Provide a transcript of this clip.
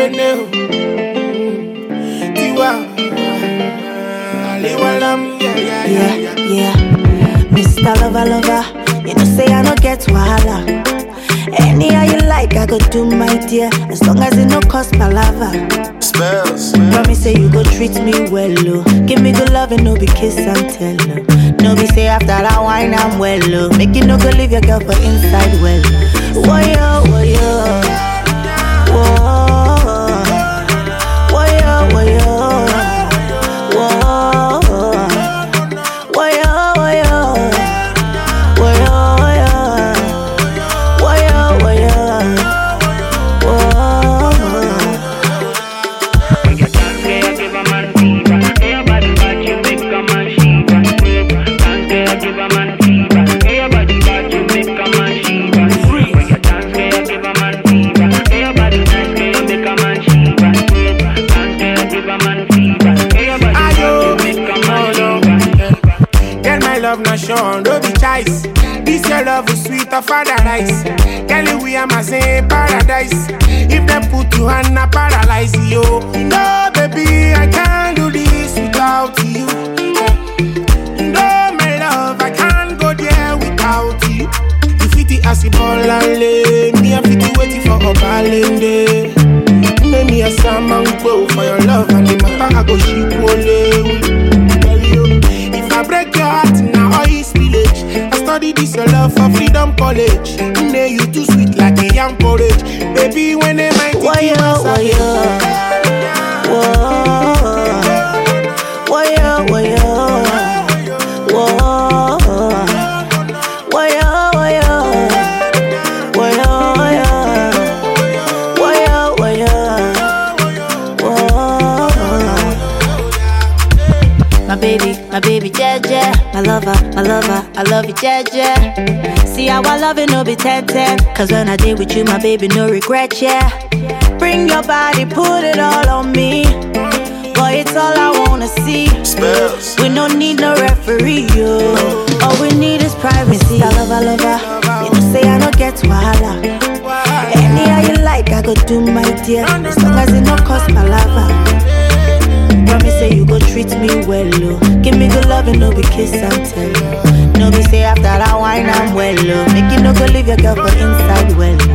Kene o. Tiwa. Aliwalam, yeah, yeah, yeah, Yeah, yeah. yeah. Mr. Lover, lover, you know say I no get wahala. Anyhow you like, I go do my dear, as long as it no cost palava. Spells. Promise say you go treat me well, oh. Give me good love and no be kiss and tell, oh. No be say after that wine I'm well, oh. Make you no go leave your girl for inside well. Woyo, woyo, whoa, woyo, woyo, whoa, woyo, woyo, woyo, woyo, woyo, woyo, whoa. When you dance, girl, you give a man fever. Hey, your body bad, you make a man shiver. Dance, girl, you give a man fever. Hey, your body bad, you make a man shiver. When you dance, girl, you give a man fever. Hey, your body nice, girl, you make a man shiver. Dance, girl, you give a man fever. Hey, your body bad, you Ayo, make a man oh, shiver. Girl, my love not shown, don't be choice. This your love is sweet of paradise. Girl, we are my same paradise. If them put you on a paralyze you. No, baby, I can't do this without you. No, my love, I can't go there without you. You fit the acid ball and lay. Me, I fit the waiting for a balance. Make me a salmon go for your love and the matter I go ship only. Tell you, if I break your heart now, all is village. I study this your love for freedom college. Nay, you too sweet like a young porridge. Baby, when they might Woyo, woyo, whoa, woyo, woyo, whoa, woyo, woyo, woyo, woyo, woyo, woyo, whoa. My baby, my baby, Jeje. My lover, my lover, I love you, Jeje. See how I love it, no be 10 10. Cause when I did with you, my baby, no regret, yeah. Bring your body, put it all on me. Boy, it's all I wanna see. Spells. We don't need no referee, yo. All we need is privacy. I love, I love, her. You know, say I don't get wahala. Anyhow you like, I go do my dear. As long as it no cost my lava. Promise say you go treat me well, oh. Give me good love and no be kiss and tell. No be say after that wine I'm well, oh. Make you no go leave your girl for inside well.